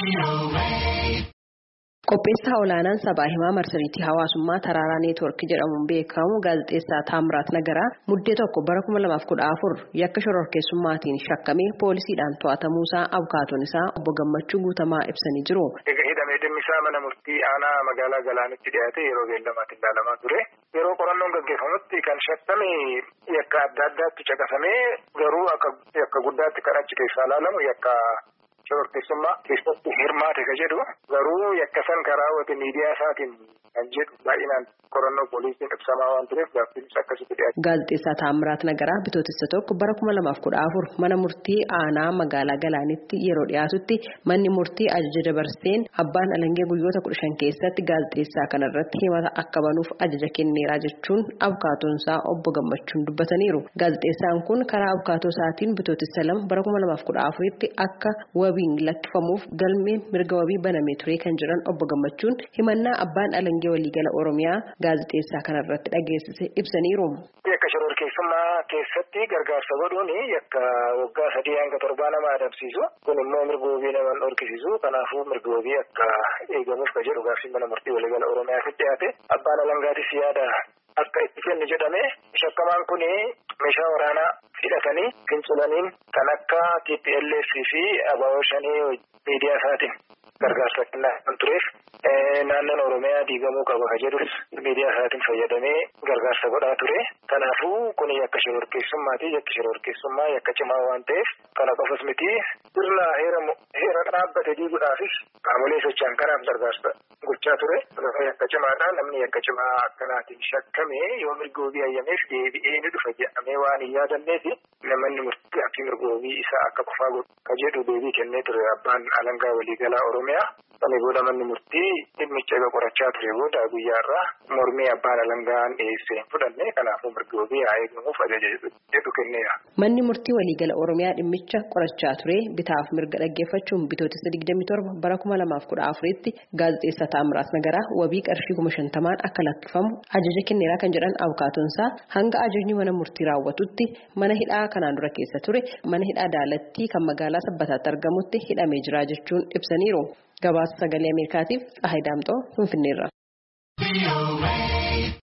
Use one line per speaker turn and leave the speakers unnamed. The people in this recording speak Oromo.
Qopheessaa olaanaan sabaa himaa marsariitii hawaasummaa Taraaraa Neetwoork jedhamuun beekamu gaazexeessaa Taamiraat Nagaraa muddee tokko bara 2014 yakka shororkeessummaatiin shakkamee poolisiidhaan to'atamuusaa abukaatoon isaa obbo Gammachuu Guutamaa ibsanii jiru.
Hidhamee dhimmisaa mana murtii aanaa magaalaa Galaanitti dhiyaate yeroo beellamaatti ilaalamaa ture. Yeroo qorannoon gaggeeffamutti kan shakkame yakka adda addaatti caqasamee garuu akka guddaatti kan achi keessaa ilaalamu yakka shororkeessummaa keessatti hirmaate ka jedhu garuu yakka san karaa raawwate miidiyaa isaatiin kan jedhu baay'inaan qorannoo poolisiin ibsamaa waan tureef gaaffiinis akkasitti dhiyaate.
Gaazexeessaa Taamiraat Nagaraa bitootessa tokko bara kuma lamaaf kudha afur mana murtii aanaa magaalaa Galaanitti yeroo dhiyaatutti manni murtii ajaja dabarseen abbaan alangee guyyoota kudha shan keessatti gaazexeessaa kanarratti himata akka banuuf ajaja kenneera jechuun abukaatoonsaa obbo Gammachuun dubbataniiru. Gaazexeessaan kun karaa abukaatoo isaatiin bitootessa lama bara kuma lamaaf kudha afuritti akka wabiin lakkifamuuf galmee mirga wabii banamee ture kan jedhan obbo Gammachuun himannaa abbaan alangee waliigala Oromiyaa gaazexeessaa kanarratti dhageessise ibsaniiru.
Yakka shororkeessummaa keessatti gargaarsa godhuun yakka waggaa sadii hanga torbaa nama adamsiisu kun immoo mirga wabii nama dhorkisiisu kanaafuu mirga wabii akka eegamuuf ka jedhu gaaffiin mana murtii waliigala Oromiyaatti dhiyaate abbaan alangaatis yaada akka itti kennu jedhame shakkamaan kun meeshaa waraanaa hidhatanii fincilaniin kan akka TPLF fi ABO shanii miidiyaa isaatiin gargaarsa kennaa kan tureef naannoon Oromiyaa diigamuu qaba ka jedhus miidiyaa isaatiin fayyadamee gargaarsa godhaa ture. Kanaafuu kun yakka shororkeessummaati. Yakki shororkeessummaa yakka cimaa waan ta'eef kana qofas miti sirna heera dhaabbate diiguudhaafis qaamolee socho'an kanaaf gargaarsa gochaa ture. Yakka cimaadha. Namni yakka cimaa akkanaatiin shakkame yoo mirga wabii hayyameef deebi'ee ni dhufa jedhamee waan hin yaadanneefi namoonni murtii fi mirga wabii isaa akka qofaa godhu ka jedhu deebii kennee ture abbaan alangaa waliigalaa Oromiyaa. Kana booda manni murtii dhimmicha egaa qorachaa ture booda guyyaarraa mormii abbaan alangaan dhiyeessee hin fudhanne kanaafuu mirga wabii haa eegamuuf ajaja jedhu kenneera.
Manni murtii waliigala Oromiyaa dhimmicha qorachaa ture bitaaf mirga dhaggeeffachuun bitootessa 27 bara 2014tti gaazexeessaa Taamiraat Nagaraa wabii qarshii kuma shantamaan akka lakkifamu ajaja kenneeraa kan jedhan abukaatoonsaa hanga ajajni mana murtii raawwatutti mana hidhaa kanaan dura keessa ture mana hidhaa daalattii kan magaalaa sabbataatti argamutti hidhamee jira jechuun ibsaniiru. Gabaasa sagalee Ameerikaatiif Tsahaay Daamxoo Finfinneerra.